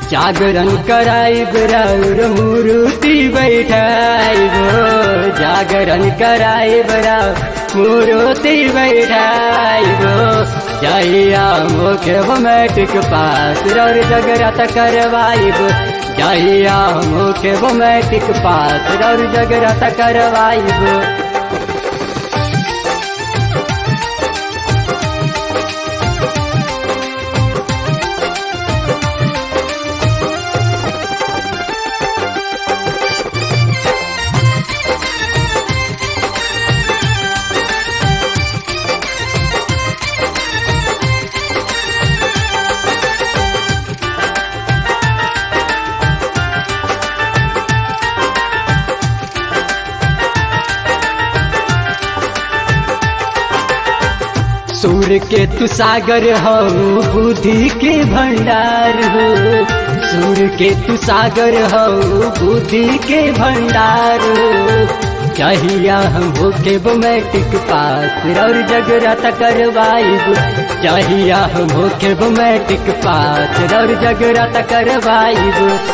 जागरण कराइब राउर मूर्ति बैठाइब जागरण कराइब राउर मूर्ति बैठाइब जहिया मुख्य मैट्रिक पास रौर जगरत करवाइब जहिया मुख्य मैट्रिक पास रौर जगरत करवाइब सूर के तू सागर हो बुद्धि के भंडार हो सूर के तू सागर हो बुद्धि के भंडार हो चाहिया हम होके वो मैट्रिक पास और जगरत करवाइब चाहिया हम होके वो मैट्रिक पास और जगरत करवाइब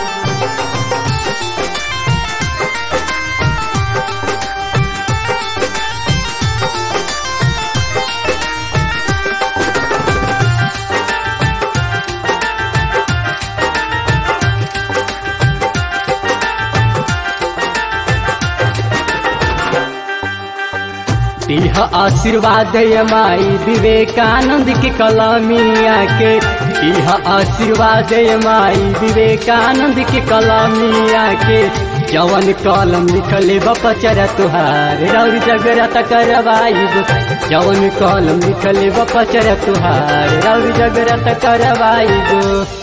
दिह आशीर्वाद माई विवेकानंद के कलामिया के दिह आशीर्वाद माई विवेकानंद के कलामिया के जवन कलम लिखले बपचर तुहार रौर जगरत करवाइब जवन कलम लिखले बपचर तुहार रौर जगरत करवाइब